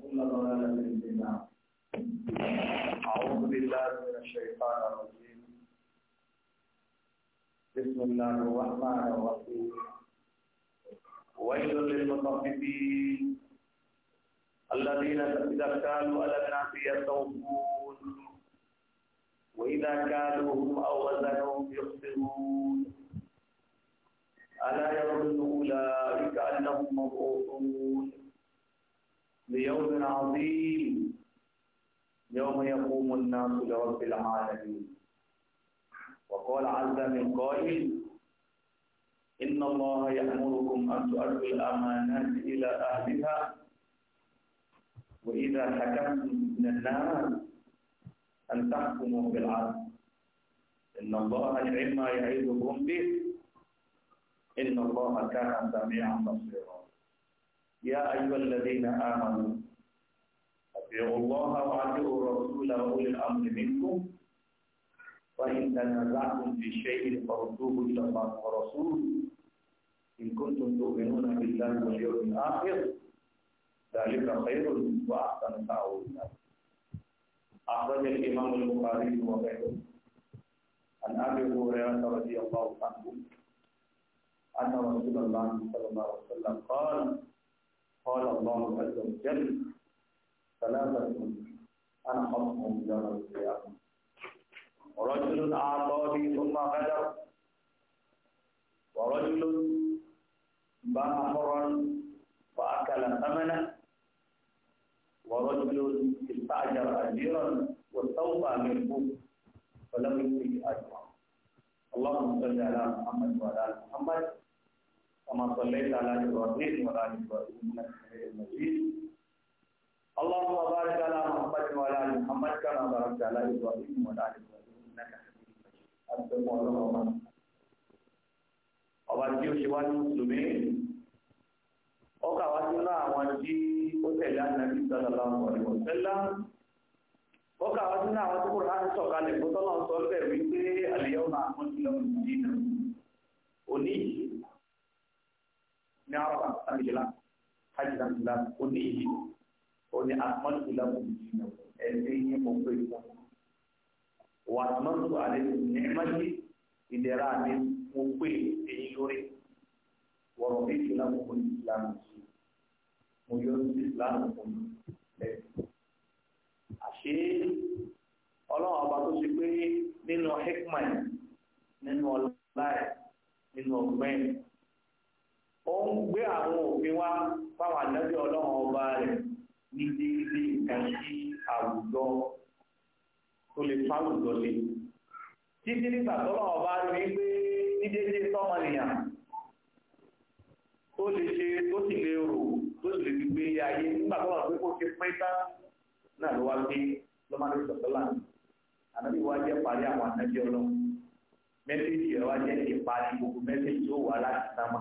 وكل ضلالة في النار أعوذ بالله من الشيطان الرجيم بسم الله الرحمن الرحيم ويل للمطففين الذين إذا كانوا على الناس يستوفون وإذا كالوهم أو وزنوهم يخسرون ألا يظن أولئك أنهم مبعوثون ليوم عظيم يوم يقوم الناس لرب العالمين وقال عز من قائل إن الله يأمركم أن تؤدوا الأمانات إلى أهلها وإذا حكمتم من الناس أن تحكموا بالعدل إن الله نعم ما يعظكم به إن الله كان سميعا بصيرا يا أيها الذين آمنوا أطيعوا الله وأطيعوا الرسول وأولي الأمر منكم وإن تنازعتم في شيء فردوه إلى الله ورسوله إن كنتم تؤمنون بالله واليوم الآخر ذلك خير وأحسن تأويلا أخرج الإمام البخاري وغيره عن أبي هريرة رضي الله عنه أن رسول الله صلى الله عليه وسلم قال قال الله عز وجل ثلاثة أنا خصمهم يوم القيامة ورجل أعطاني ثم غدر ورجل باع حرا فأكل ثمنه ورجل استأجر أجيرا واستوفى منه فلم يؤتي أجرا اللهم صل على محمد وعلى آل محمد كما صليت على إبراهيم وعلى آل إبراهيم إنك حميد مجيد اللهم بارك على محمد وعلى آل محمد كما باركت على إبراهيم وعلى آل إبراهيم إنك حميد مجيد أنتم الله ọba tí ó ṣe wá ní mùsùlùmí ó kà wá sínú àwọn tí ó tẹ̀lé ànábì sallallahu alaihi wasallam ó kà wá sínú àwọn tí kò rán sọ̀kalẹ̀ kó tọ́lọ̀ sọ bẹ́ẹ̀ wípé al-yawma akmaltu lakum dinakum òní yìí ní àrọ̀bà àbíjìlá hajjìlá òní yìí òní akmaltu lakum dinakum ẹ̀sìn yín mo pè fún wa atmamtu alaykum ni'mati ìdẹ̀ra mi mo pè èyí lórí wọ̀rọ̀ bí ìsìlámù fún ìsìlámù sí mo yọ sí ìsìlámù fún lẹ́yìn. àṣé ọlọ́run ọba tó ṣe pé nínú hikman nínú ọlá ẹ̀ nínú ọgbẹ́ ó ń gbé àwọn òfin wá fáwọn àdájọ́ ọlọ́run ọba rẹ̀ ní déédéé nǹkan sí àwùjọ tó lè fáwùjọ lé títí nígbà tọ́lọ́ ọba rí pé ní dédé tọ́mọnìyàn tó lè ṣe tó sì lè rò tó sì lè fi gbé ayé nígbà tọ́lọ́ pé kó ṣe pín tán náà ló wá gbé lọ́mọdé sọ̀tọ́lá ànábì wá jẹ́ parí àwọn ànábì ọlọ́run mẹ́sẹ̀jì rẹ̀ wá jẹ́ ìparí gbogbo mẹ́sẹ̀jì tó wà láti sámà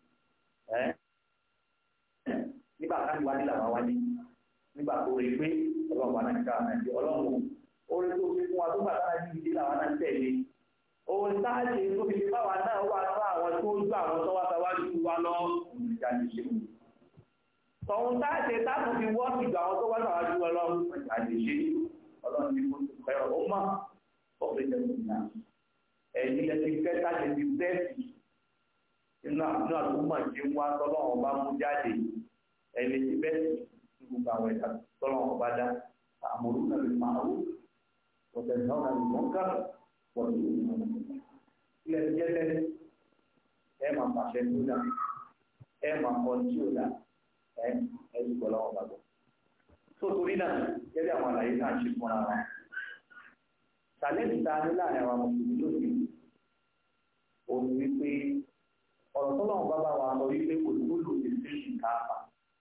nígbà káàdì wájú làwọn wájú nígbà tó rí pé ọlọ́run wà náà ká ànábì ọlọ́run orí tó fi fún wa tó gbà táwọn ibi ìdílé àwọn náà ń tẹ̀lé òun táàṣe tó fi fi báwa náà wà fún àwọn tó ń gbà àwọn tó wá sáwájú wa lọ ìjà lè ṣe wù. tọ̀hún táàṣe táàbù fi wọ́ sí ìgbà àwọn tó wá sáwájú wa lọ ìjà lè ṣe ọlọ́run ní kó tó pẹ́ ọ mọ́ ọ̀pẹ̀ jẹ́ ìgbà. ẹ̀yin lẹ ti fẹ́ táàṣe ti bẹ́ẹ̀sì nínú àdúgbò tí ń wá tọ́lọ́wọ́n bá mú jáde ẹ̀yin ti bẹ́ẹ̀sì ní gbogbo àwọn ẹ̀ka tọ́lọ́wọ́n bá dá àmọ̀rún وتنهون عن المنكر وتؤمنون ilẹ̀ ti jẹ́ tẹ́lẹ̀ ẹ máa pàṣẹ tó dá ẹ máa kọ́ tí ò dá ẹ ẹ sì gbọ́ lọ́wọ́ bàbá. tó torí náà gẹ́gẹ́ àwọn àlàyé náà ṣe fúnra wa. sàlẹ́ǹtì ta ní láàrin àwọn mùsùlùmí lónìí òun wípé ọ̀rọ̀ tó lọ́wọ́ bàbá wa sọ wípé olùkúlù ti sí ìkáàfà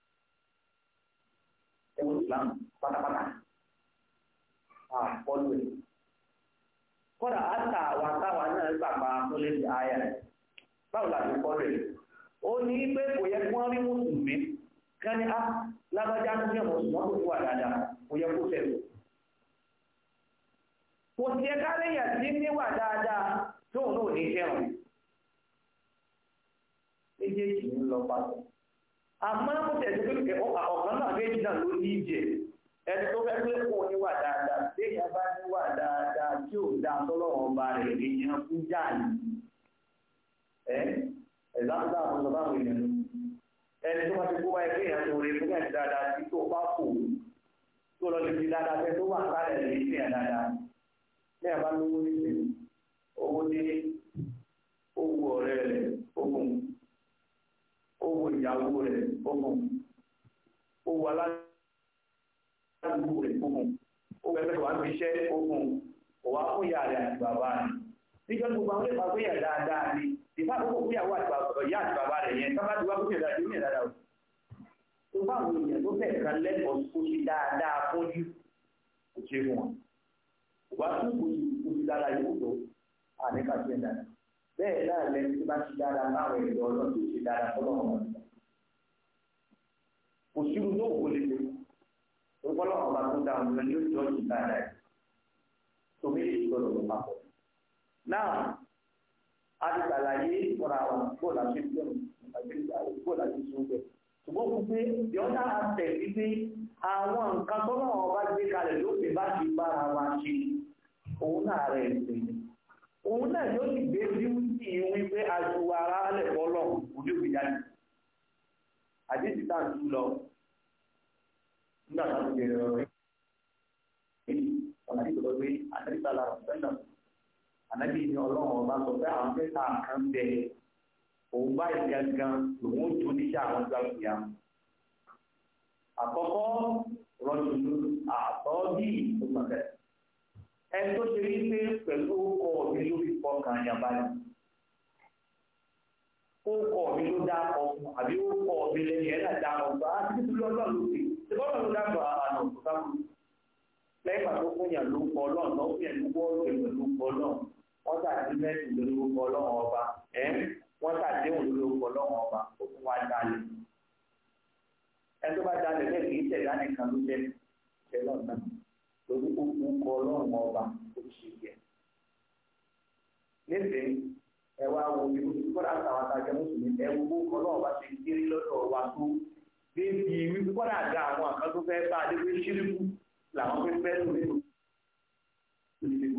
ẹ̀wọ̀n ìsìlámù pátápátá àpọ́lù ẹ̀. Kọ́dà àtà àwọn táwa náà gbàgbà tó lè di àyà ẹ̀. Báwo la ti kọ́ rẹ̀? Ó ní pé kò yẹ kí wọ́n rí mùsùlùmí. Kán ní á lágbájá tó ní ọ̀mọ̀ ṣùgbọ́n tó wà dáadáa kò yẹ kó tẹ̀lé. Kò sí ẹ̀ka lẹ́yìn tí níwà dáadáa tóun náà ní fẹ́ràn. Méjèèjì ń lọ papọ̀. àmọ́ mo tẹ̀sí pé ọ̀kan náà méjì náà ló ní ìjẹ ẹni tó fẹ́ pé kò níwà dáadáa téèyàn bá níwà dáadáa tí ò dáa tọ́lọ́wọ́n ọba rẹ̀ èèyàn fún jáàní ẹ ẹ̀dáńdá àwọn ọ̀sán báwọn èèyàn ló ẹni tó bá ti kó wáyé kéèyàn tó rí fún ẹ̀ dáadáa tí tó bá kò tó lọ lè fi dáadáa fẹ́ tó wà sáré lè fi ẹ̀ dáadáa ní ẹ̀ bá lówó nísìnyí owó ní owó ọ̀rẹ́ rẹ̀ ogun owó ìyàwó rẹ̀ ogun owó aládùúgbò rẹ̀ ogun owó ẹgbẹ́ wa fi iṣẹ́ ogun òwá fún ìyá rẹ̀ àti bàbá rẹ̀ níjọ́ tí gbogbo àwọn ìfà fún ìyá dáadáa ni ìfà àkókò fún ìyàwó àti ìyá àti bàbá rẹ̀ yẹn sábà tí wọ́n fún ìyá dáadáa ní ìdáadáa tó bá àwọn èèyàn tó fẹ́ kan lẹ́kọ̀ọ́ kó ṣe dáadáa fún jù kò ṣe fún wọn òwá tún kò ṣe kó ṣe dáadáa yóò tó àníkà sí ẹ̀ dáadáa bẹ́ẹ̀ náà lẹ́ni tí bá ṣe dáadáa láwọn èèyàn ọlọ́run tó ṣe dáadáa fọlọ́run wọn kò sírú tó kò lè ṣe orúkọlọ́run ọba tó dáa ọ̀nà ni ó jọ jù dáadáa yìí tó méjì gbọdọ̀ lọ papọ̀. náà a ti ṣàlàyé fúnra wọn bó la ṣe gbẹ̀rù bó la ṣe sún bẹ̀. ṣùgbọ́n gbogbo the other aspect ni pé àwọn nǹkan tó náà ọba gbé kalẹ̀ lópin bá ti bára wa ṣe òun náà rẹ̀ ṣe ni òun náà yóò sì gbé bíútì wípé aṣọ ara lẹ̀ bọ́lọ̀ òde òbí jáde àdéhùn tá à ń tú lọ nígbà tá a ti bẹ̀rẹ̀ ọ̀rọ̀ yìí ọ̀nà àdéhùn lọ pé àdéhùn tá a lára sẹ́nà ànábì ní ọlọ́run ọba sọ pé àwọn mẹ́ta kan bẹ òun báyìí gangan lòun ó jó níṣẹ́ àwọn ìgbà ìyá àkọ́kọ́ rọ́jòlú àtọ́ bí ìfúnpẹ̀kẹ́ ẹni tó ṣe rí pé pẹ̀lú ọkọ̀ mi ló fi fọkàn yàgbá ni ọkọ̀ mi ló dá ọkùn àbí ọkọ̀ mi lẹ́yìn ẹ̀ náà dá ọgbà á ti tún lọ́lọ́ ló fi ṣe bọ́lá ló dáàbò àná òkúta kù lẹ́yìn pàtó fún yàn ló kọ ọlọ́run náà fún yàn ló wọ́ ọ̀rọ̀ ìlú ló kọ ọlọ́run wọ́n tàbí mẹ́sì lórí orúkọ ọlọ́run ọba ẹ̀ wọ́n tàbí òun lórí orúkọ ọlọ́run ọba ó fún wa dalẹ̀ ẹ tó bá dalẹ̀ bẹ́ẹ̀ kì í tẹ̀lé ànìkan ló jẹ́ tẹ̀lọ́ náà lórí orúkọ ọlọ́run ọba ó ṣe yẹ. nísìnyí ẹ wá wo ibi kọ́dà àtàwọn àtàjẹ́ mùsùlùmí ẹ wo orúkọ ọlọ́run ọba ṣe kéré lọ́dọ̀ wa tó débi wípé kọ́dà àga àwọn àkàn tó fẹ́ bá adé pé ṣíríkù làwọn fẹ́ fẹ́ lò nínú ìdìbò.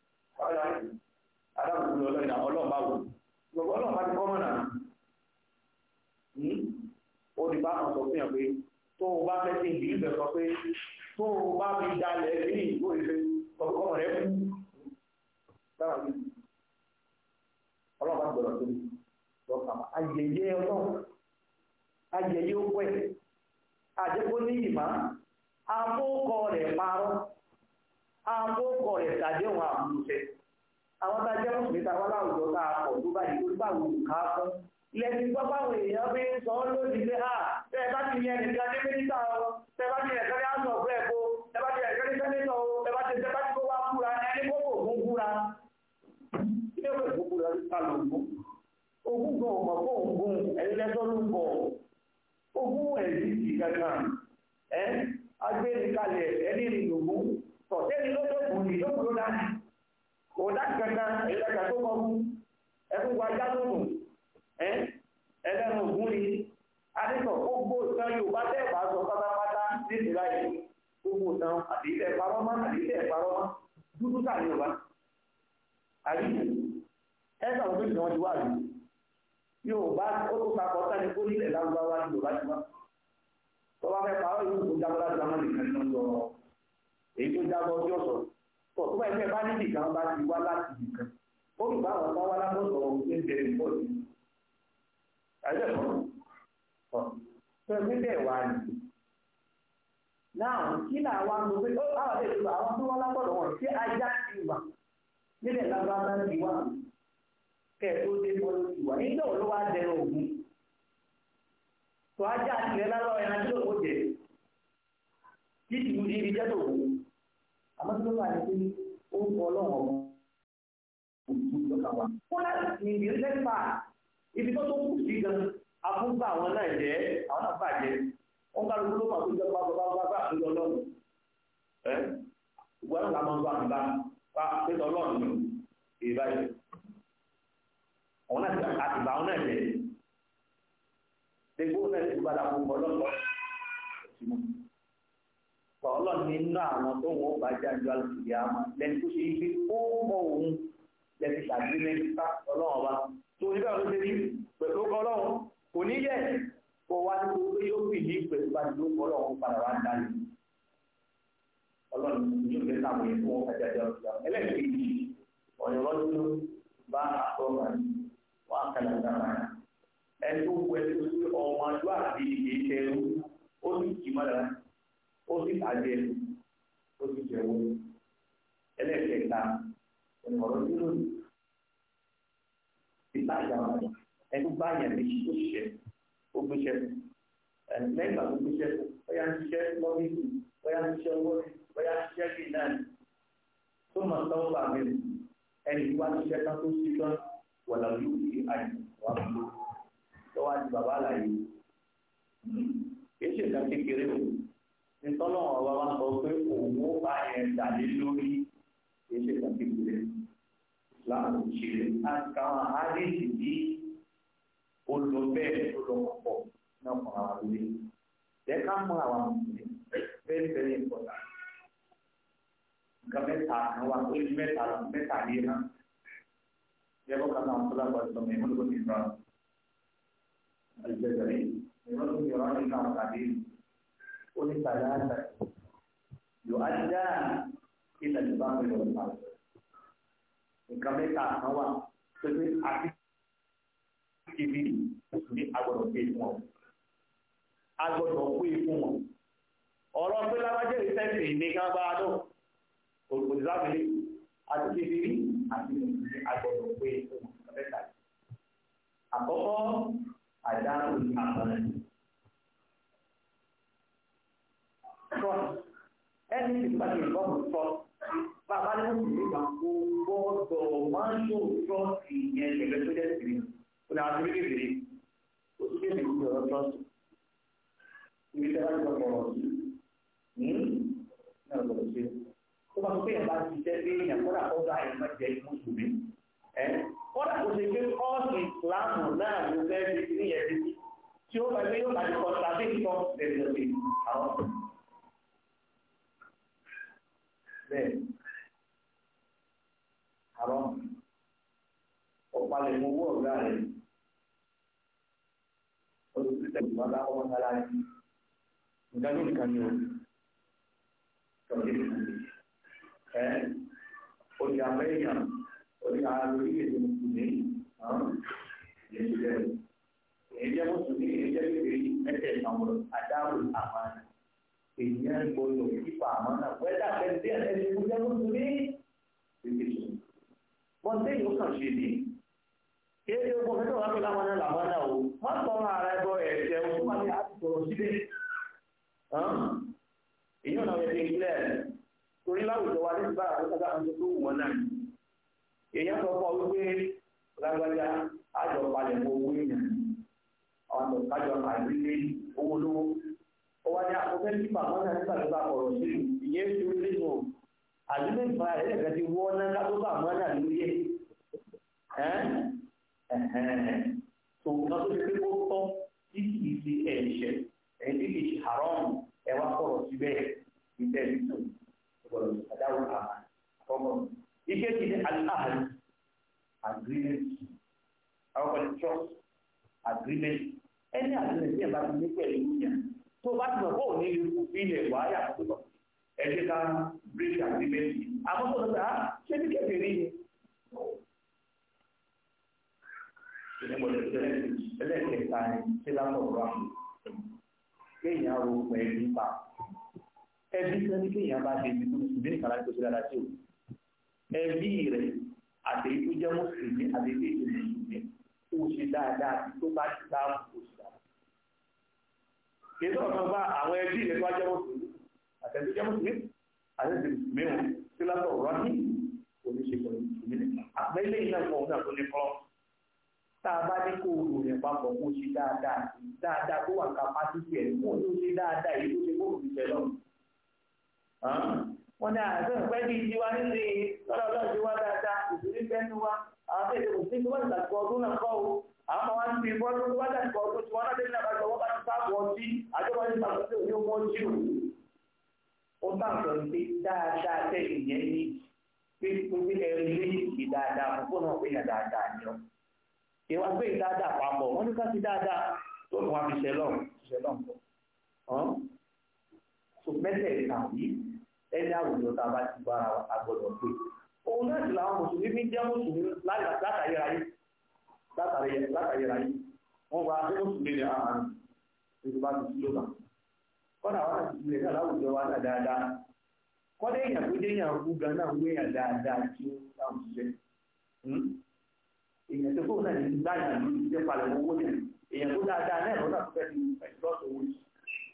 adáwọ̀ tó lọ lọ́yìn ọlọ́run bá wò gbogbo ọlọ́run bá ti kọ́ mọ̀nà ó ní bá kan sọ fún yàn pé tó o bá fẹ́ sí ìdí ìbẹ̀ sọ pé tó o bá fi dalẹ̀ ní ìgbò ìfẹ́ ọmọ rẹ̀ kú sára mi ọlọ́run bá gbọ́dọ̀ tó lọ́kà ayẹyẹ ọlọ́run ayẹyẹ ó pẹ́ àjẹkó ní ìmá àkókò rẹ̀ parọ́ àkókò rẹ̀ tàdéhùn àmúṣẹ àwọn tá a jẹ́ mùsùlùmí tá a wá láwùjọ tá a pọ̀ tó báyìí tó báwo ká fún lẹ́sìn gbọ́ báwọn èèyàn fi ń sọ lónìí pé à bẹ́ẹ̀ bá ti yẹn nìkan ní mínísítà o bẹ́ẹ̀ bá ti yẹn kẹ́lẹ́ àṣọ ọ̀fẹ́ ẹ̀kọ́ bẹ́ẹ̀ bá ti yẹn kẹ́lẹ́ sẹ́nẹ́tọ̀ o bẹ́ẹ̀ bá ti bẹ́ẹ̀ bá ti kó wá búra ẹni kó kò gún búra kí ló kò búra ká ló gún ogún gan ọmọ kó ń gún ẹni lẹ́sọ́ ló ń bọ̀ ogún ẹ̀rí ti kankan ẹ́ agbẹ́nikalẹ̀ ẹni ìlògún tọ̀tẹ́ni ló tó kù ní lókùn ló dání kò dá kankan ẹ̀lẹ́ka tó kọ́ fún ẹkún wájá lónìí ẹlẹ́nu ògún ni adétọ̀ gbogbo ìtàn yorùbá tẹ́ bá sọ pátápátá ní ìsìlá yìí gbogbo ìtàn àdìsẹ́ parọ́mọ́ àdìsẹ́ parọ́mọ́ dúdú sáà ní yorùbá àrí ẹ sọ̀rọ̀ pé ìtàn wọn ti wà rí yorùbá ó tó sakọ̀ sani kó nílẹ̀ lárúbáwá ní yorùbá ti wá tó bá fẹ́ parọ́ yóò tó jábọ́ láti sáwọn nìkan nínú sọ̀rọ̀ èyí tó jábọ́ ọjọ́ sọ̀rọ̀ tó tó bá ẹgbẹ́ bá níbi kan bá ti wá láti nìkan ó lù bá àwọn bá wá lábọ́sọ̀ ọ̀hún tó ń bẹ̀rẹ̀ bọ́ọ̀lù ẹgbẹ́ kan ọ̀ tó ẹgbẹ́ bẹ́ẹ̀ wá ní. náà kí là wá ń lo pé ó àwọn àti ètò àwọn tó wá lábọ́dọ̀ wọn sí ajá ti wà nílẹ̀ lábábá ti wà kẹ́ ẹ̀ tó dé bọ́ọ̀lù ti wà nígbà wo ló wá dẹnu ògún. tó ajá tilẹ̀ lárọ́ ẹran tí lóko jẹ kí ìlú ní ibi jẹ́ tó wù. àmọ́ tí ló wà ní pé ó ń kọ́ ọlọ́run ọ̀gbọ́n òtún lọ́kàn wa. wọ́n láti ní ìdí lẹ́fà ibi tó tó kù sí gan afúnfà àwọn náà jẹ́ àwọn náà bàjẹ́ wọ́n bá lóko ló máa tó jẹ́ pápá bá bá bá àtúndọ̀ ọlọ́run ẹ́ ìwọ náà làwọn bá mi bá bá pẹ́tọ́ ọlọ́run nù èyí báyìí àwọn náà ti àtìgbà àwọn náà jẹ́ ṣègbó náà ti gbàdá gbogbo ọlọ́pàá ọlọ́run nínú àwọn tó wọn bá jẹ́ àjọ àlùfíà àmọ́ lẹ́nu tó ṣe ibi ó mọ òun lẹ́nu tàbí lẹ́nu ká ọlọ́run ọba tó ní bẹ́ẹ̀ ló ṣe rí pẹ̀lú ọkọ ọlọ́run kò ní yẹ kó wá ní gbogbo yóò fi ní pẹ̀lú bá ti lóko ọlọ́run padà wá dání ọlọ́run yóò fẹ́ sáwọn yẹn fún ọjà àjọ àlùfíà ẹlẹ́ẹ̀kejì ọ̀yọ́ lọ́dún bá àtọ́gbà wọn kàlà dára ẹni tó wọ ẹni tó ṣe ọmọ àjọ àti ìṣẹ́rú ó sì kì í mọ́ra ó sì tàjẹ́ ó sì jẹ́wọ́ ẹlẹ́ẹ̀kẹta ọ̀rọ̀ nínú ìtajà ẹni bá yẹn lè ṣe òṣìṣẹ́ ó gbéṣẹ́ lẹ́yìn ìgbà tó gbéṣẹ́ bóyá ń ṣiṣẹ́ lọ́fíìsì bóyá ń ṣiṣẹ́ owó bóyá ń ṣiṣẹ́ bíi náà tó mọ̀ sọ́wọ́ bá mi ẹni wá ṣiṣẹ́ tán tó ṣí tán wọ̀lá yóò fi àyè wá fún un lọ́wọ́ àti bàbá àlàyé kì í ṣe ìdá kékeré o nítọ́lọ́wọ́ ọba wa sọ pé òun ó bá yẹn dàlé lórí kì í ṣe ìdá kékeré láàrú ṣẹlẹ̀ àti káwọn àdéhìí bí ó lọ bẹ́ẹ̀ tó lọ pọ̀ náà fún àwọn àlùyé jẹ́ ká mọ àwọn àmọ̀tẹ́ bẹ́ẹ̀ bẹ́ẹ̀ ìpọ̀tà nǹkan mẹ́ta kan wà ó ní mẹ́ta lọ mẹ́ta lé náà jẹ́ kó kan náà tó lágbàá sọ mẹ́rin ló ti rà àlùjẹ́sẹ̀rẹ̀ ìwọ́n tó yọrọ nínú àwọn àdéhìí ó ní sàlẹ́sà yóò á dá ilẹ̀ tó bá ń lọ sí àwọn nǹkan mẹ́ta kan wà tó ní àti tv ní agbọ́dọ̀ pé fún ọ agbọ́dọ̀ pé fún wọn ọ̀rọ̀ pé lábájẹ́ ìfẹ́sì ní ká bá a dùn òṣìṣàbílẹ̀ àti tv àti ní agbọ́dọ̀ pé fún wọn nǹkan mẹ́ta àkọ́kọ́ àdáhùn àmọ́nà trust ẹni tí pàṣẹ ìbọ̀mù trust bàbá ní wọ́n ti gbà gbọ́dọ̀ máa ń ṣó trọ́ọ̀tì yẹn gẹ́gẹ́ tó jẹ́ ìrìn ó ní àwọn méjì rèé ó tún kéde ìlú ọ̀rọ̀ trọ́ọ̀tì ibi tẹ́ bá ti lọ bọ̀rọ̀ sí náà lọ́dọ̀ sí tó bá tó kéèyàn bá ti jẹ́ pé èèyàn kọ́dà kọ́ bá èèyàn máa jẹ́ mùsùlùmí ẹ́ kọ́dà kó ṣe pé kọ́ọ̀sì ìsìláàmù náà ló fẹ́ fi ní yẹn ti tí ó bá gbé yóò bá ti kọ́ tàbí ìtọ́ ẹ̀sìn àwọn bẹ́ẹ̀ àrọ́ ọ̀pálẹ̀ mọ owó ọ̀gá rẹ̀ olùsílẹ̀ ìgbàlá ọmọ sára rẹ̀ nǹkan ní nǹkan ní o tọ́jú ẹ̀ orí amẹ́ríkà orí orílẹ̀-èdè mùsùlùmí lẹ́sùn rẹ̀ èyí jẹ́ mùsùlùmí èyí jẹ́ kékeré mẹ́tẹ̀ ìnáwó adáwò àmàna èyí gbọ́dọ̀ kíkọ àmàna wẹ́dà pẹ̀lú ẹ̀ẹ́dẹ́gbẹ̀rún jẹ́ mùsùlùmí wọ́n tẹ́ yóò kàn ṣe ní kéde ogun fẹ́ tó wà pẹ̀lú àwọn ẹ̀là wọn náà o wọ́n sọ ọ́nà ara ẹgbọ́ ẹ̀ṣẹ̀ ogun máa ní àti sọ̀rọ̀ síbẹ̀ èyí ò náà yẹ kí n kílẹ̀ torí láwùjọ wa ní ìbára tó sábà ń tó wù wọn náà èyí sọ fún ọ wípé lágbájá àjọ palẹ̀ mọ́ owó èèyàn àwọn àjọ kájọ àgbélé owó lówó ó wá ní àkókò nípa àwọn náà nígbà tó bá kọ̀rọ̀ sí ìyẹn ti rí nínú àdúgbò ìfara rẹ̀ lẹ́gbẹ̀ẹ́ ti wọ́ ná ká tó bá àmọ́ náà lórí ẹ̀ tó nǹkan tó ṣe pé kó tọ́ tí kì í ṣe ẹ̀ṣẹ̀ ẹ̀yìn tí kì í ṣe haram ẹ̀ wá kọ̀rọ̀ síbẹ̀ ìtẹ̀ nítò ìgbọ̀dọ̀ àdáwò àmà àkọ́kọ́. ike ti ní aláhàlì agreement àwọn kan trust agreement ẹni agreement tí ẹ̀ bá ti ní pẹ̀lú ìyẹn tó bá ti mọ̀ kó ò ní ilé kú ilẹ̀ wáyà tó lọ ẹ̀jẹ̀ ká bíríkì àgbélẹ̀sì àkọ́kọ́ ló dá ṣé ní kẹfẹ́ rí ni. ẹlẹ́kẹ̀ẹ́ta ni sílámọ̀ rọ́ọ̀mù kéèyàn ro pẹ̀lú pa ẹbí sẹ́ni kéèyàn bá ṣe ibi tó sùn ní ìkàlá tó ṣe dáadáa sí o ẹbí rẹ̀ àtẹ̀yí tó jẹ́ mùsùlùmí àtẹ̀yí tó ṣe mùsùlùmí kó o ṣe dáadáa tó bá ti dáàbò kó o ṣe dáadáa. kì í sọ̀rọ̀ kan bá àwọn ẹbí rẹ̀ tó wá jẹ́ mùsùlùmí àtẹ̀síjẹ́ mùsùlùmí àtẹ̀síjẹ́ mìíràn tí látọ̀ rọ́ní oníṣe pẹ̀lú mùsùlùmí nìkan. àpẹẹlẹ iná fún ọ̀hún náà tó ní kọ́ tá a bá ní kó o lò rẹ̀ papọ̀ kó o ṣe dáadáa dáadáa tó wà kápásítì ẹ̀ kó o tó ṣe dáadáa èyí tó ṣe kó o fi ṣẹ lọ. wọ́n ní àṣẹ ìpẹ́ bí tiwa nílé lọ́dọ̀ ọlọ́run ti wá dáadáa ìṣòrí fẹ́nu wa àwọn tó èdè mùsùlùmí wọ́n ti tàkùn ọdún náà kọ́ o àwọn ọmọ wa ń fi bọ́ọ̀lù tó wá dàbí kọ́ tó ti wọ́n náà délé àbájọ wọ́n bá ti sáàbù ọtí àjọpọ̀ ní ìpàkọ́sí òní ọmọ ojú ó bá ń sọ pé dáadáa tẹ́ ìyẹn ní pé pé ẹ̀rí lé ìdí dáadáa fún fóònù ọ̀pẹ̀ yẹn dáadáa ni ọ ìwà pé dáadáa papọ̀ wọ́n ní ká sí dáadáa tó fún wa fi ṣẹlọ̀ ṣẹlọ̀ nǹkan so mẹ́tẹ̀ẹ̀ta yìí ẹni àwùjọ tá a bá ti bára a gbọ́dọ̀ pé òun náà sì làwọn mùsùlùmí fi ń jẹ́ mùsùlùmí látàyèrayé látàyèrayé wọ́n gba ṣé mùsùlùmí ni àhàn nígbà bá ti sílò náà kọ́dà wọn àti ìpìlẹ̀ náà láwùjọ wa náà dáadáa kọ́dà èèyàn tó dé èèyàn kú gan náà wé èèyàn dáadáa tí ó dáhùn ṣiṣẹ́ èèyàn tó kóun náà ní gbáyà ní ìṣẹ́ palẹ̀ owó yẹn èèyàn tó dáadáa náà lọ́nà tó fẹ́ fi ẹ̀ṣọ́ owó yìí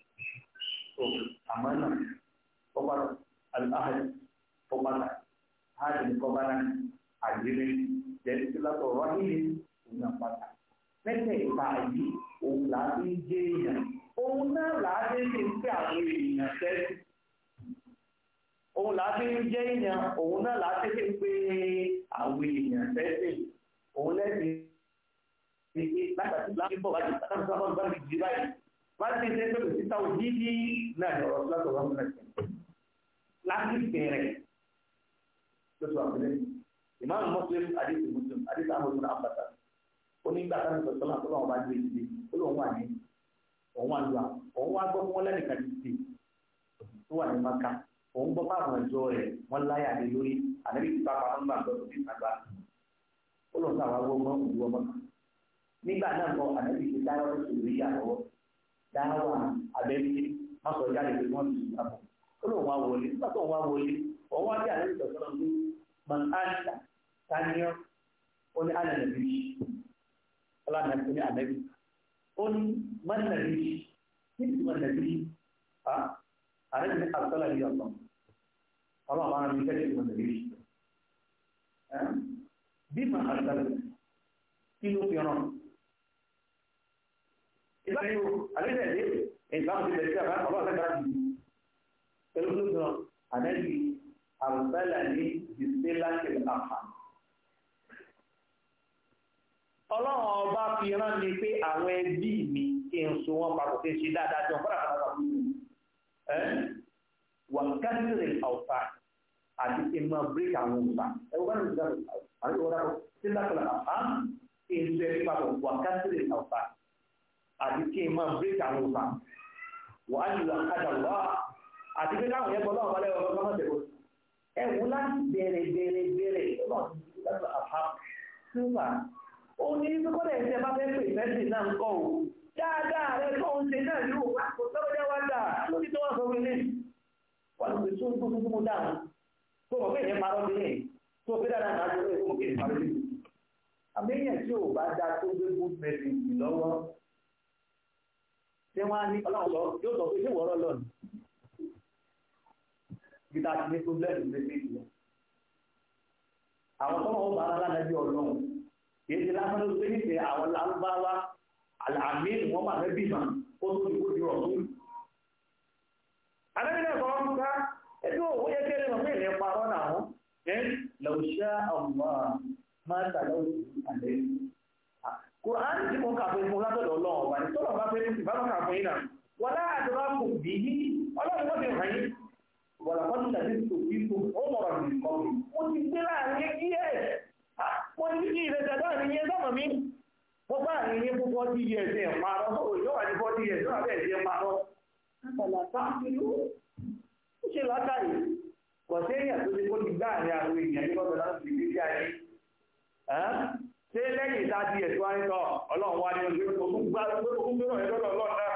àmọ́nà ọgbàrá aláhàjì ọgbàrá hajj kọbára àgbélé jẹ́sílátọ̀ rọ́hìnì òun náà pátá mẹ́tẹ̀ ìta yìí òun làá fi ń jẹ́ èèyàn òun náà làá fi ń pè àwọn èèyàn sẹ́sì òun làá fi ń jẹ́ èèyàn òun náà làá fi ń pè àwọn èèyàn sẹ́sì òun lẹ́sìn látàtí láti bọ̀ wájú látàtí láti bọ̀ wájú jì báyìí wọ́n ti ṣe pé kò sí táwọn jíjí náà ní ọ̀rọ̀ látọ̀ wọn múlẹ̀ sí láti bẹ̀rẹ̀ lóṣù àpẹẹrẹ ìmáàmù Muslim àdìsí Muslim àdìsí àmọ̀tún àbàtà ó ní gbà sáré sọ̀tọ́ náà tó lọ́wọ́ bá gbé ìdílé ó lóun wà ní òun wà lùwà òun wá gbọ́ fún wọn lẹ́nìkan ti dé tó wà ní maka òun gbọ́ fáwọn ẹ̀jọ́ rẹ̀ wọ́n láyà lé lórí àdébí ti pápá wọn gbà lọ́dún ní ìtagbá ó lóun sáà wá gbọ́ mọ́ òun wọ́n mọ́ka nígbà náà kọ àdébí ti dáwọ́ tó sòrò yà lọ́wọ́ dáwà abẹ́bí má sọ jáde pé wọ́n ti sùn àpò ó lóun wá wọlé nígbà tó ń wá wọlé òun wá bí àdébí sọ̀tọ́ náà pé man áńtà tánìyàn ó ní àná nàbí ọlá nàbí ó ní ànábì ó ní man nàbí níbi man nàbí ha ànábì ní àbúsọ́lá ní ọ̀sán ọlọ́run àwọn àmì ìfẹ́ man nàbí bí mà àbúsọ́lá kí ló fi ràn ìbáyé o àlejò ẹ̀dẹ́ ìbámu ti bẹ̀rẹ̀ sí àbá ọlọ́run fẹ́ gbára jù pẹ̀lú ló fi ràn ànábì àbúsọ́lá ní ìdílé àfà ọlọ́run ọba fi rán mi pé àwọn ẹbí mi kí n so wọn papọ̀ kí n ṣe dáadáa jọ fọ́nà kan náà fún mi wà kásìrì ọ̀fà àti kí n máa bíríkì àwọn òǹfà ẹ̀wọ́n bá nìyí dáhùn àti ìwọ́n dáhùn sí lákàlà àfà kí n so ẹbí papọ̀ wà kásìrì ọ̀fà àti kí n máa bíríkì àwọn òǹfà wà á yìí àkàdà wá àti pé káwọn yẹn bọ́ lọ́wọ́ balẹ̀ ọ̀gá ọmọ tẹ̀wọ́ ẹ̀wọ́n láti bẹ̀rẹ̀ bẹ̀rẹ̀ bẹ̀rẹ̀ ọlọ́run ó ní kọ́lẹ̀ ẹ̀sẹ̀ bá fẹ́ pè fẹ́sì náà ń kọ́ ò dáadáa rẹ tó ń ṣe náà yóò wá kò tọ́rọ jẹ́ wá dáa lórí tó wá sọ wílé wà lórí tó ń tó tó tó dáa tó mọ̀ pé ìyẹn parọ́ sílẹ̀ tó fi dáadáa náà tó fẹ́ fún kí ìparọ́ sílẹ̀ àmẹ́yìn tí ò bá dáa tó gbé good message lọ́wọ́ ṣé wọ́n á ní ọlọ́run sọ yóò sọ pé ṣé wọ́ọ́rọ́ lọ́nà bí ta ti ní problem message lọ àwọn tọ́mọ̀ ó bá ara lánàá bí ọlọ́run kìí ṣe lásán ló gbé nífẹ̀ẹ́ àwọn lárúbáwá àmì wọn máa fẹ́ bímọ ó tó ní kó di ọ̀tún. Àlẹ́bí náà sọ wọn ká ẹbí òwò yẹ kéré wọn fún ìlẹ̀ parọ́ náà wọn. Ẹ lọ́ọ̀ṣẹ́ àwọn máa ń tàlẹ́ òsì àlẹ́. Kùránì tí mo kà fún fún látọ̀dọ̀ ọlọ́run ọba ní tọ́lọ̀ bá fẹ́ ní ìbámu kà fún yín náà. Wọ́n lá àdúrà kò bí yí ọlọ́run wọ́n ti hàn yín. Wọ́n làkọ́tù tàbí tòkí tó ó mọ̀rọ̀ nìkan. Mo ti gbé láàrin yíyẹ wọ́n ní kí ilẹ̀ tẹ̀lá ní yẹn sọ́mọ̀ mi wọ́n bá ní yẹn fún fọ́tí yẹ ẹ̀sẹ̀ ìparọ́ tó yóò wà ní fọ́tí yẹ ẹ̀sẹ̀ àbẹ̀ ẹ̀sẹ̀ ìparọ́ látàlá sáàkìlú ó ṣe látàrí kò sí èèyàn tó ti kó ti gbá àárín àwọn èèyàn ní bọ́bẹ̀ láti fi gbé ayé ṣé lẹ́yìn ìta di ẹ̀sùn wáyé tọ́ ọlọ́run wá ní ojú ogún gbá ogún gbérò ẹ̀ lọ́dọ̀ ọlọ́run náà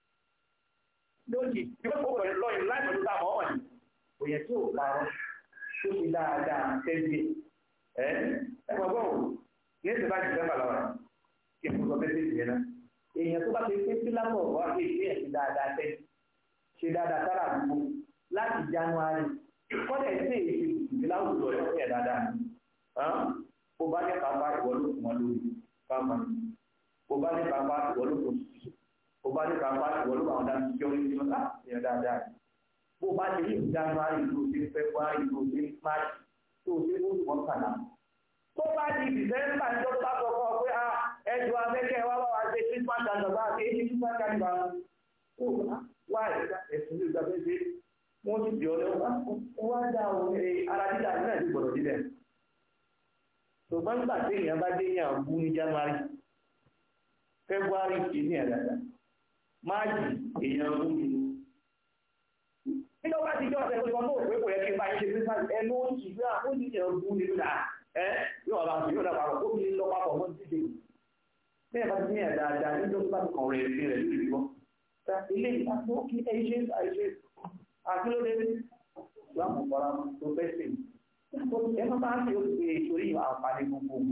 lójì tí wọ́n kó pẹ̀lú lọ́yìn láì pẹ̀lú tá a mọ̀ wọ̀nyí kò yẹ tí ò parọ́ tó ti dáadáa tẹ́lẹ̀ ẹgbẹ̀gbọ́n ní ìsìnká jìdẹ́mbà lọ́wọ́ kí n sọ bẹ́ẹ̀ sí ìyẹn náà èèyàn tó bá ti pín sí lápò wá pé ìpín ẹ̀ ṣe dáadáa tẹ́ ṣe dáadáa sára àdúgbò láti january kọ́lẹ̀ sí èyí ìdílé láwùjọ ẹ̀ ṣe dáadáa ó bá ní kápá ìwọ ló fún wọn lórí pápá ó bá ní kápá ìwọ ló fún ṣiṣẹ́ ó bá ní kápá ìwọ ló àwọn dáná jọ ní ìṣọ́ láti ṣe dáadáa bó bá ti ní january ló ti february ló ti march tó o ṣe fún ìwọ̀n kàná. tó bá di dìsẹ́mbà ní tó bá sọ fún ọ pé a ẹjọ́ afẹ́kẹ́ wá wá wá ṣe christmas and bá ṣe é christmas carnival ó wá ẹ̀sùn ní ìgbà fẹ́ ṣe wọ́n sì bí ọlẹ́ wá dá ohun ara dídá náà ti gbọ́dọ̀ dídẹ̀ ṣùgbọ́n nígbà tí èèyàn bá dé yàn bú ní january february kì í ní ẹ̀dàdà máàjì èèyàn bú mi nígbà bá ti jọ́ ọ̀sẹ̀ pé ọmọ òwe kò yẹ kí n bá ṣe christmas ẹnu ó sì gbé àwọn ènìyàn bú ní lónà ẹ yóò bá fi yóò dà papọ̀ kó mi lọ papọ̀ mọ́ títí bẹ́ẹ̀ bá ti ní ẹ̀dàdà níjọ́ tó bá ti kàn rẹ̀ sí rẹ̀ lórí ìwọ́ ilé ìtàkùn ó kí ẹ ṣe àìṣe àkílódé láwọn ọ̀pọ̀lá tó fẹ́ sí ẹ má bá ṣe oṣù ìṣòrí àǹfààní gbogbogbò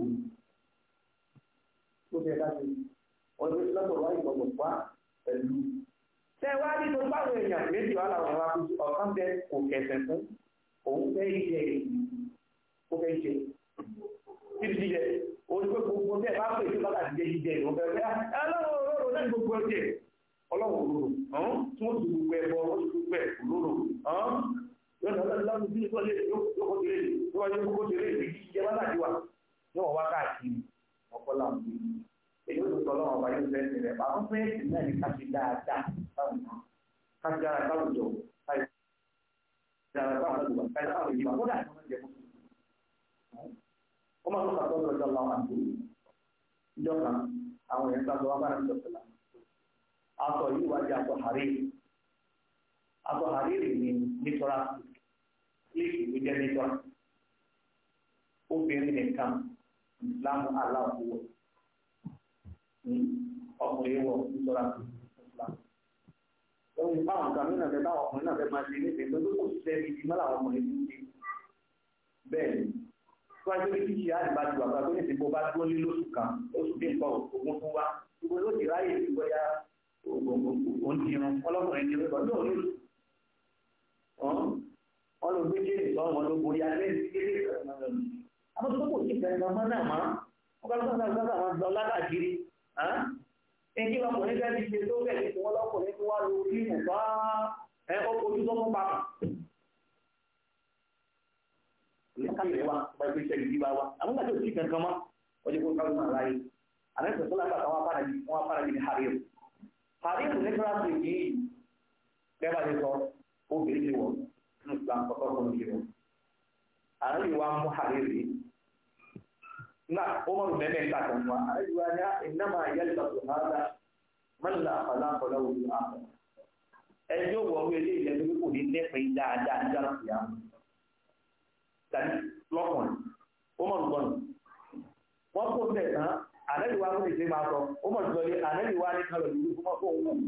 tó fẹ́ ká ṣe ọdún lọ́tọ̀ wá ìgbọ̀gbọ̀ wá pẹ̀lú. ṣé wá ní tó báwo èèyàn méjì wà láwọn ọ̀rọ̀ akúṣe ọ̀kan bẹ kò kẹsẹ̀ fún òun fẹ́ jẹ ó fẹ́ jẹ títí jíjẹ orí pé gbogbo tẹ bá pè sí bàtà jíjẹ jíjẹ ìlú fẹ́ fẹ́ ẹ lọ́wọ́ òróró náà gbogbo ọjẹ ọlọ́wọ́ òróró tí wọ́n ti gbogbo ẹbọ wọ́n ti gbogbo ẹ̀ òróró yọ̀nà ọlọ́run bí ìtọ́lé yóò ṣe lè tó wáyé kókó ṣe lè fi jíjẹ bá láti wà ní wọ́n wá káàkiri ọ̀pọ̀lá òbí èyí ó tó lọ́wọ́ ọba yóò fẹ́ ṣẹlẹ̀ àwọn fẹ́ẹ̀sì náà ní ká ṣe dáadáa báwọn náà ká ṣe dára káwùjọ ká ṣe dára káwọn ọdún ká ṣe káwọn ìjìbá kódà ní wọ́n jẹ fún ó máa ń sọ àtọ́jú ọjọ́ làwọn àti ìjọ kan àwọn èèyàn sábà wá bá ní ìjọsìn aṣọ yìí wájú aṣọ àárẹ̀ aṣọ àárẹ̀ ní nítorá sílíkì ló jẹ́ nítorá obìnrin nìkan ìsìlámù aláwọ̀ ọkùnrin wọ nítorá ìsìlámù. Wọ́n ní báwọn kan nínú ẹ̀fẹ́ báwọn ọkùnrin náà fẹ́ máa ṣe ní ìpín tó kò sí ẹbí tí mọ́lá àwọn ọkùnrin ti ń ṣe. Bẹ́ẹ̀ ni, tó wáyé pé kíkì á ìbá ju àgbà tó ní ìsìnkú bá dúró lé lóṣù kan, oṣù bí nǹkan ògùn fún wa, gbogbo ló ti ráyè sí bóyá òun ti rán ọlọ́kùnrin ti rán lọ́dún òní wọ́n ló gbé jẹ́rìí sọ wọn ló borí alẹ́ ní kéde àwọn tó kò sí ìfẹ́ ọmọ náà mọ́ wọ́n kọ́ lọ́sọ̀rọ̀ lọ́sọ̀rọ̀ àwọn lọ lákàkiri ẹni ọkùnrin fẹ́ ti ṣe tó bẹ̀ ní wọ́n lọ́kùnrin tó wá lórí fíìmù bá ẹ ojú tó mú papọ̀. ní káyọ̀ wa bá ẹgbẹ́ iṣẹ́ ìdí bá wa àwọn gbàdé òsì kankan mọ́ ọjọ́ kó káwọn náà láyé àlẹ́ sọ̀tọ́ lágbà kan wọ́n apára yìí ní harim harim ní kíláàsì yìí bẹ́ẹ̀ bá ti sọ obìnrin ti wọ̀ nínú islam kọ́kọ́ kọ́ ní wọ̀ àwọn yìí wá mú hariri na umar mẹ́mẹ́ nígbà tó ń wá àwọn yìí wá ní ìnáma yẹ́lẹ̀ tó hádà mọ́nà àfàlà àfọlá òdu àfọ̀ ẹjọ́ wọ̀ wí ilé ìjẹ́ tó kò ní lẹ́pẹ́ dáadáa nígbà tó yà mú tàbí lọ́kùnrin umar gbọ́nù wọ́n kó bẹ̀ tán ànẹ́bí wa kó lè ṣe máa sọ umar sọ ní ànẹ́bí wa ní kálọ̀ ìlú fún ọkọ̀ òun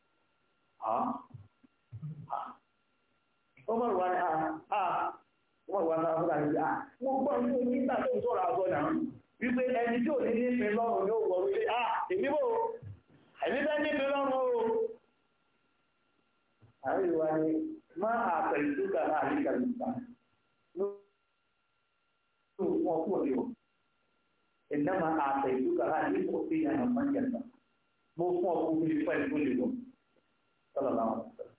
Ọmọ ìwà ni àà ọmọ ìwà náà fún àìsí à wọ́n gbọ́ ní oní ìgbà tó ń sọ̀rọ̀ àgọ́ náà wípé ẹni tí ò ní ní ìpín lọ́rùn yóò wọ̀ wípé à èmi bò èmi fẹ́ ní ìpín lọ́rùn o. Àwọn ìwà ni má àpẹ ìtúkà náà ní kàlùkà ló wọ́n kúrò ní o. Ìná máa àpẹ ìtúkà náà ní kò sí ìyànà máa ń yàtọ̀. Mo fún ọkùnrin ní pẹ̀lú tó lè lọ. Sọ́lá náà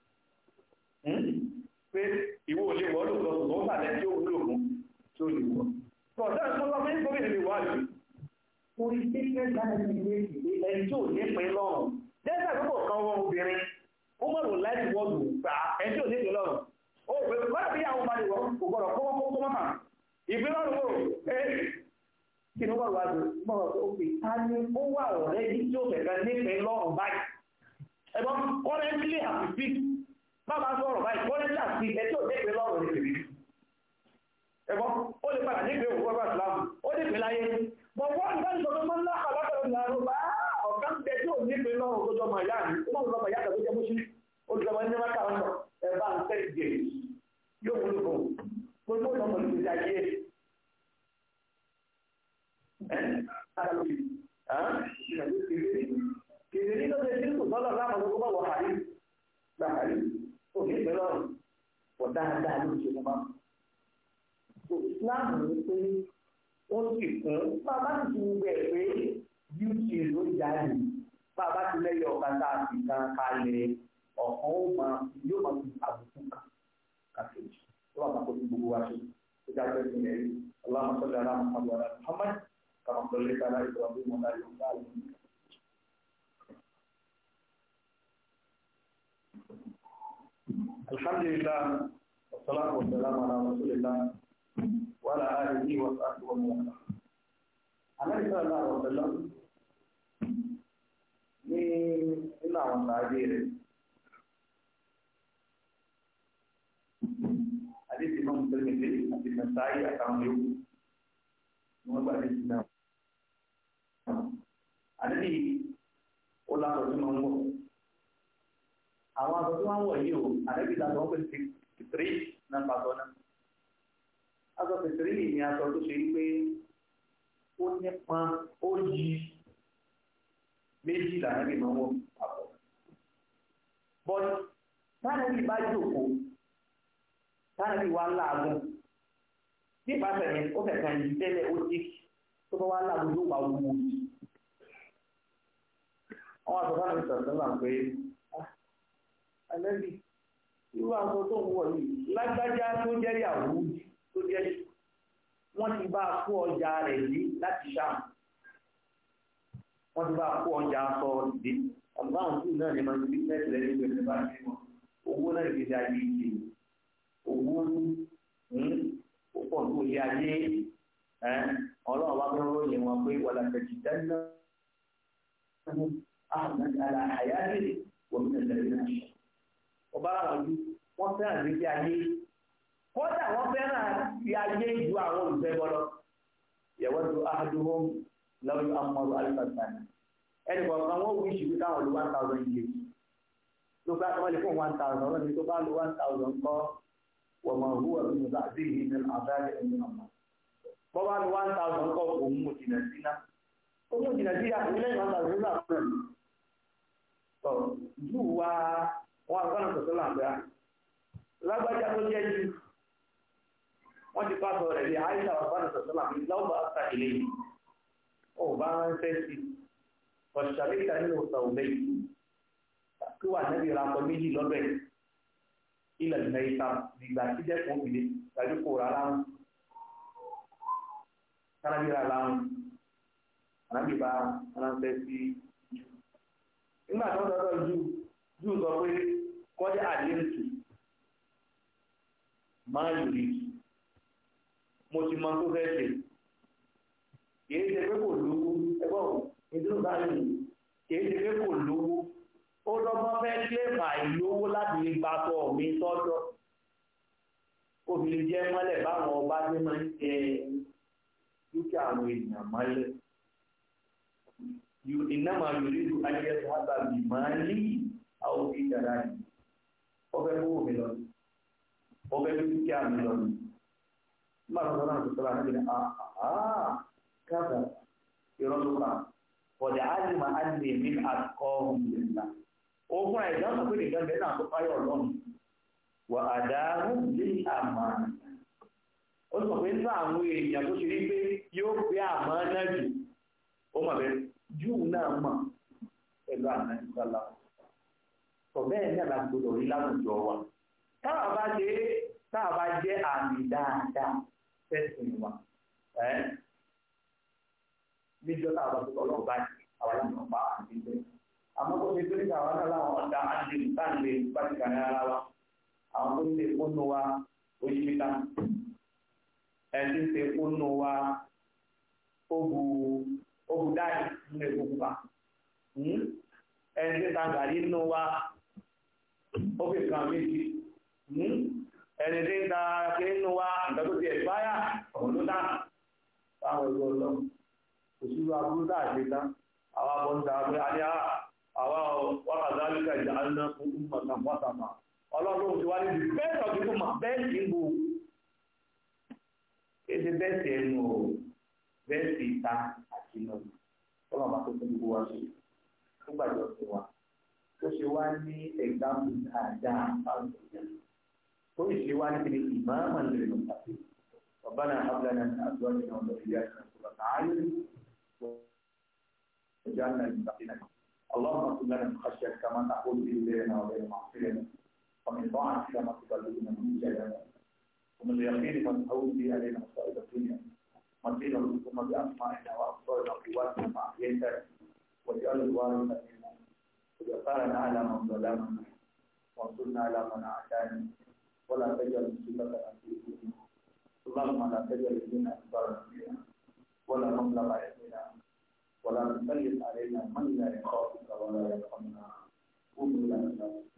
pé ìwọ ò lè wọ́ lóòótọ́ ṣùgbọ́n ó bàlẹ́ tí ó wúlò fún tí ó lè wọ́. Tọ̀dọ̀ ìfọ́nlọ́ pé gómìnà lè wá lò. Orí pípẹ́ láti ilé ìwé ẹni tí ò ní pín lọ́rùn. Dẹ́sẹ̀ àkókò kan wọn obìnrin, ó mọ̀ lò láti wọ́ọ̀dù gbà ẹni tí ò ní pín lọ́rùn. Ó pè é wọ́n bí àwọn ọmọdé wọ́n kò gbọ́dọ̀ kó kó kó mọ́mà. Ìpín lọ́rùn wò ẹ́ kí ni wọ́n wá lò mọ̀ ọ́ pé ta ni ó wà ọ̀rẹ́ yìí tí ó fẹ̀fẹ̀ nípìn lọ́rùn báyìí. Ẹ̀gbọ́n currently àti speak bàbá sọ̀rọ̀ báyìí wọ́n ní àti ẹjọ́ nípe lọ́rùn ní tèmi ẹ̀kọ́ ó lè padà nípe òkú ọgbà ìsìlámù ó nípe láyé bọ̀ wọ́n ní báyìí sọ̀rọ̀ máa ń lá àlákàrọ̀ ní àrùn bá ọ̀ká ń bẹ tí ò nípe lọ́rùn tó jọmọ ìyá mi ó máa ń lọ́mọ ìyá tó jẹ́ mọ́ṣí olùdókòwò ní mẹ́ta ọ̀nà ẹ̀ bá ń tẹ́ ìdè yóò wúlò fún gbogbo ọ̀nà pẹ̀lú ìdí ayé kìrìkìrì ló ṣe sí kò tọ́lọ̀ láwọn ọmọ ọmọ wọ̀ hàrí gbàhàrí òní ìpín lọ́rùn pọ̀ dáadáa ló ṣe fún wa. Islam ní pé ó sì kún bàbá ti ti gbẹ pé bíútì ló jáde bàbá ti lẹ́yìn ọ̀gá tá a sì kan kalẹ̀ ọ̀kan ó máa yóò máa fi àbùkù kan kàkejì tó wà máa kó sí gbogbo wa ṣe ó jáde sí ilẹ̀ yìí. اللهم صل على محمد وعلى محمد كما صليت على ابراهيم وعلى ال ابراهيم الحمد لله والصلاة والسلام على رسول الله وعلى آله وصحبه ومن والاه. Ànábì sallallahu alaihi wasallam ní nínú àwọn sàábé rẹ̀. Àdéhùn ìmọ̀ mùsùlùmí àti Nàìjíríà àtàwọn yòókù ni wọ́n gbà déhùn náà. Àdéhùn ó lásọ̀ tí wọ́n ń wọ̀ àwọn aṣọ tí wọ́n ń wọ̀ yìí o àdébí ìlànà wọn pèsè fìtírì náà pàtó náà aṣọ fìtírì ni aṣọ tó ṣe pé ó nípa ó yí méjì lànàbí máa ń wọ̀ papọ̀ bọ́t tánàbí bá jòkó tánàbí wà láàgùn bí ìpàṣẹ yẹn ó fẹ̀ kàn yìí tẹ́lẹ̀ ó jí tó bá wà láàgùn yóò wà wúwo àwọn aṣọ tánàbí sọ̀rọ̀ sọ́nà pé àlẹ́bí irú aṣọ tó ń wọ̀ yìí lágbájá tó jẹ́ ìyàwó tó jẹ́ wọ́n ti bá a kó ọjà rẹ̀ dé láti ṣáà wọ́n ti bá a kó ọjà aṣọ dé ọ̀gbọ́n àwọn tí náà ní ma ti bísíǹsì lẹ́yìn ìgbẹ́ ìgbẹ́ bá ti wọn owó náà ti di ayé ìdè owó ó pọ̀ tó lé ayé ọlọ́run bá fẹ́ ròyìn wọn pé wàlá tẹ̀sí dáná àwọn àyà lè wọ́n mi tẹ̀lé náà ṣe ọba àwọn ojú wọn fẹ́ràn ìgbésí ayé kódà wọn fẹ́ràn ti ayé ju àwọn olùfẹ́ bọlọ yẹwọ tó ahadúhó lọ́wọ́ amọ̀rọ̀ alifasana ẹnì kọ̀ọ̀kan wọn wí ṣùgbọ́n káwọn lu one thousand years ló bá wọn lè fún one thousand wọn ni tó bá lu one thousand kọ́ wọ́n mọ̀ hu ẹ̀rọ nígbà tí ìhìn ní abáyé ẹ̀yìn ọ̀mọ̀ bọ́ bá lu one thousand kọ́ òun mú jìnnà sí ná ó mú jìnnà sí àtìlẹ́yìn one thousand nígbà fún ẹ̀ wọn àgbọ̀nà sọ̀tọ́ làǹdà lágbájá tó jẹ́ jù wọ́n ti pàṣọ rẹ̀ bí àìsà àgbọ̀nà sọ̀tọ́ làǹdà lọ́wọ́ àtà ilé yìí ó bá ránṣẹ́ sí ọ̀ṣàlẹ̀ ìta nínú ọ̀sà òbẹ́ yìí kí wà nẹ́bí ra akọ méjì lọ́bẹ̀ ilẹ̀ ìlẹ̀ ìta nígbà tí dẹ́kun òbílẹ̀ tàbí kò rà láwọn kánábí ra láwọn ànábì bá ránṣẹ́ sí nígbà tó ń dọ́dọ̀ jù yóò sọ pé kọjá àdéhùtù máa yòrì mo ti mọ tó fẹ́ ṣe kìí ṣe pé kò lówó ẹgbẹ́ òun ìdúró báyìí kìí ṣe pé kò lówó ó lọ́gbọ́n fẹ́ kílèmà ìlówó láti lè gba tọ mi sọ́dọ̀ obìnrin jẹ́ mọ́lẹ̀ báwọn ọba tí máa ń jẹ dúkìá àwọn èèyàn mọ́lẹ̀ ìnáma yòrì lu ayẹyẹ sábà bì máa ń lì àwọn òbí dára yìí ọbẹ̀ owó mi lọ ọbẹ̀ dúkìá mi lọ nígbà tó sọ náà tó sọ̀rọ̀ àti àhà káàkà ìrọ̀lùkà ọ̀dẹ̀ àjùmọ̀ àti èmi àkọ́ ìlà ogun àìsàn sọ pé nìkan bẹ́ẹ̀ náà tó fáyọ̀ lọ́nù wà àdáhùn lé àmà ó sọ pé nínú àwọn èèyàn tó ṣe rí pé yóò pé àmọ́ náà jù ó mọ̀ bẹ́ẹ̀ júù náà mọ̀ pẹ̀lú àná ìgbàlá bẹ́ẹ̀ náà la gbọdọ̀ rí láwùjọ wa táwa bá dé táwa bá jẹ́ àmì dáadáa fẹ́sìn wa ẹ́ níjọ́ táwa bá tó ọlọ́run bá jẹ́ àwọn aláǹdà pa àti bẹ́ẹ̀ àmọ́ tó ṣe tó níta àwọn náà láwọn ọ̀dà àti ìtànlé pàtìkà ní ara wa àwọn tó ń ṣe fóònù wa oṣù mítà ẹni ń ṣe fóònù wa ogu ogu dáì nínú èkó pupa ẹni tí ń ta gàrí nínú wa ó fi kan méjì ẹni tí ń ta kí nínú wa nǹkan tó ti ẹ̀ báyà ọ̀hún ló dá báwọn ìlú ọlọ́run kò sí wa burú dáa ṣe tán àwa bọ́ ń ta pé a ní àwa wákàtí ìjà ńlá fún mọ̀tàn wọ́sàmà ọlọ́run ti wá ní the best of people ma best in bo èdè best ẹnu o best ìta àti iná ọlọ́run bá tó fún gbogbo wa ṣe tó gbàjọ sí wa tó ṣe wá ní ẹ̀gbáàmù dáadáa báwọn èèyàn tó ṣe wá ní ìmáàmà lè lọ tàbí ربنا هب لنا من ازواجنا وذرياتنا قرة اعين واجعلنا للمتقين اللهم اغفر لنا من خشيتك كما تحول به بيننا وبين معصيتك ومن طاعتك ما تبلغنا من جنتك ومن اليقين ما تهون به علينا مصائب الدنيا متين اللهم بأسمائنا وأبصارنا وقواتنا ما أحييتنا واجعل الوارث منا وجعلنا على من ظلمنا وانصرنا على من أعدانا ولا تجعل مصيبتنا في ديننا اللهم لا تجعل فينا أكبر فينا ولا مبلغ علمنا ولا تسلط علينا من لا يخافك ولا يرحمنا قوموا إلى